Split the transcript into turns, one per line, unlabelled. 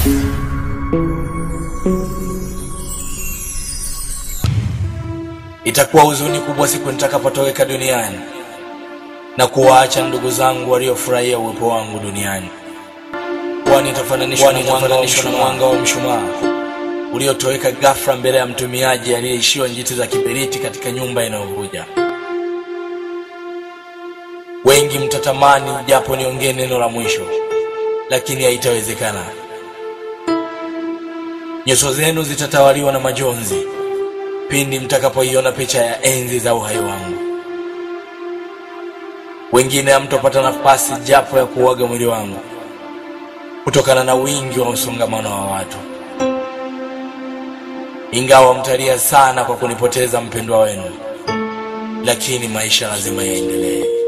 Itakuwa huzuni kubwa siku nitakapotoweka duniani na kuwaacha ndugu zangu waliofurahia uwepo wangu duniani, kwani itafananishwa na mwanga wa mshumaa- mwanga wa mshumaa uliotoweka ghafla mbele ya mtumiaji aliyeishiwa njiti za kiberiti katika nyumba inayovuja. Wengi mtatamani japo niongee neno la mwisho, lakini haitawezekana. Nyuso zenu zitatawaliwa na majonzi pindi mtakapoiona picha ya enzi za uhai wangu. Wengine hamtopata nafasi japo ya kuuaga mwili wangu kutokana na wingi wa msongamano wa watu, ingawa mtalia sana kwa kunipoteza mpendwa wenu, lakini maisha lazima yaendelee.